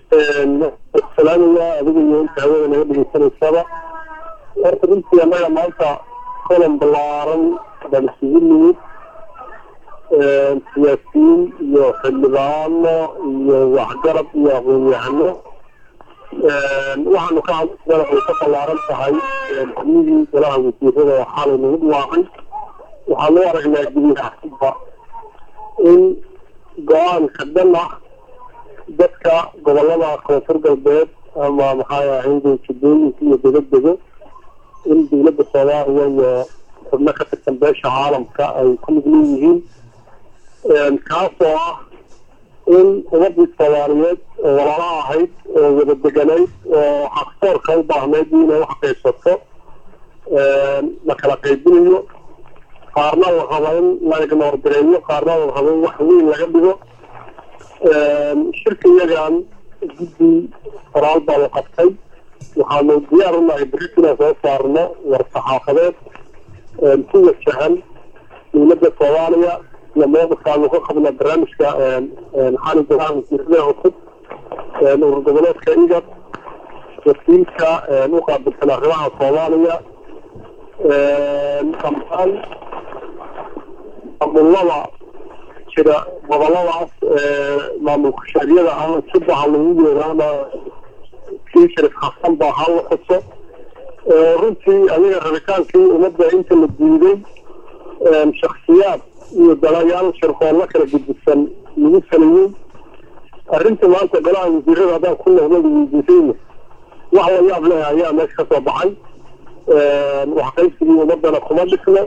salaamaya adiga iyo inta hawada naga dhegeysanaysaba horta runtii annaga maanta kolan balaaran baan isugu nimid siyaasiyiin iyo xildhibaano iyo waxgarab iyo aqoon-yahano waxaanu ka hadlana way ka ballaaran tahay xubnihii golaha wasiirada oo xalay nagu dhawaaqay waxaanu aragnaa gudiyahaba in go-aanka dhan ah dadka gobolada koonfur galbeed ama maxay ahayde jadooyinka iyo degedego in dawladda soomaaliya iyo xubno ka tirsan beesha caalamka ay ku lug leeyihiin kaasoo ah in ummadii soomaaliyeed oo walaala ahayd oo wada deganayd oo xaqsoorka u baahnayd inay wax qaybsato la kala qaybinayo qaarna la rabo in la ignoor gareeyo qaarna la rabo in wax weyn laga dhigo shirka iyagan guddi qoraal baa la qabtay waxaanu diyaar u nahay berrit inaan soo saarno war saxaafadeed ku wajahan dawladda soomaaliya iyo mowqifkaanu ka qabna barnaamijka xali golaha wasiirada cusub urur goboleedka igad wakiilka u qaabilsan arrimaha soomaaliya dhammaan maamulada jira goboladaas maamulka shaariyada ah sibaha lagu yeeraana kii sharif xasan baa hala xuso runtii ayaga rabitaankii ummadda inta la diiday shaksiyaad iyo dalayaal shirqoollo kala gedisan lagu salayey arrinta maanta golaha wasiirada haddaan ku noqdo weydiisayna wax la yaab leh ayaa meesha ka soo baxay wax qaybsigii ummadana kuma dhisno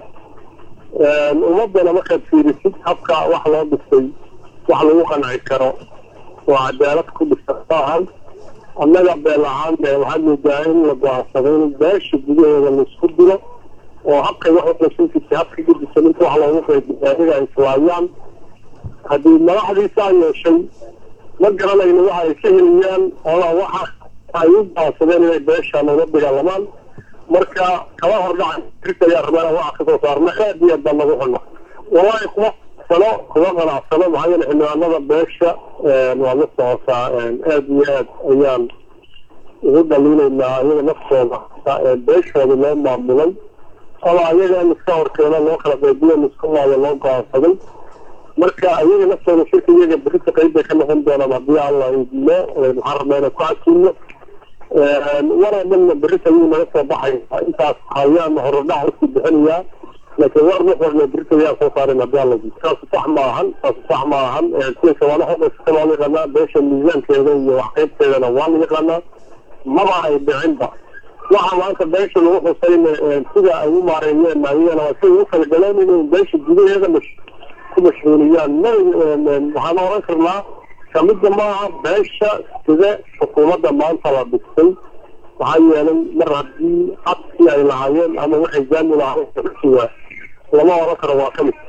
ummadana markaad fiirisid habka wax loo dhisay wax lagu qanci karo oo cadaalad ku dhisan maahan annaga beel ahaan de waxaad moodaa in la go-aansaday in beesha gudaheeda laisku dilo oo habkay wax uqaysankiisa habka gedisan inta wax loogu qaybiya adiga ay islaayaan haddii madaxdiisaa yeeshay ma garanayno waxa ay ka heliyaan ama waxa ay u go-aansadeen inay beeshan ula dagaalamaan marka kala hordhaca rirta ayaa rabana waxa kasoo saarna aad iyo aad baan nagu xunna wallahi kuma sano kuma qanacsano maxaa yeele xildhibaanada beesha waa la socotaa aad iyo aad ayaan ugu dhaliinaynaa ayaga naftooda beeshooda loo maamulay ama ayaga in iska horkeeno loo kala qaybiyo isku maayo loo go-aansaday marka ayaga naftooda shirka iyaga berita qayb bay ka noqon doonaan haddii alla idmo waxaan rabnaa inaan ku casiino waroo dhanna berita ayuu naga soo baxay intaas ayaan horudhac usii bixinayaa laakiin war nuxurna berita ayaan soo saarin haddii alla taasu sax ma ahan taasu sax ma ahan sida shabaalo xoqayska waa la yaqaanaa beesha miisaankeeda iyo wax qaybteedana waa la yaqaanaa maba ay dhicinba waxa maanta beesha lagu xusayna sida ay u maareeyeen ayagana waa siday u talagaleen inay beesha gudaheeda ku mashhuuliyaan ma waxaan oran karnaa kamida maaha beesha sida xukuumadda maanta la dhistay maxaa yeelay mar haddii codkii ay lahaayeen ama waxay jaami lahaayeen lama oran karo waa kamid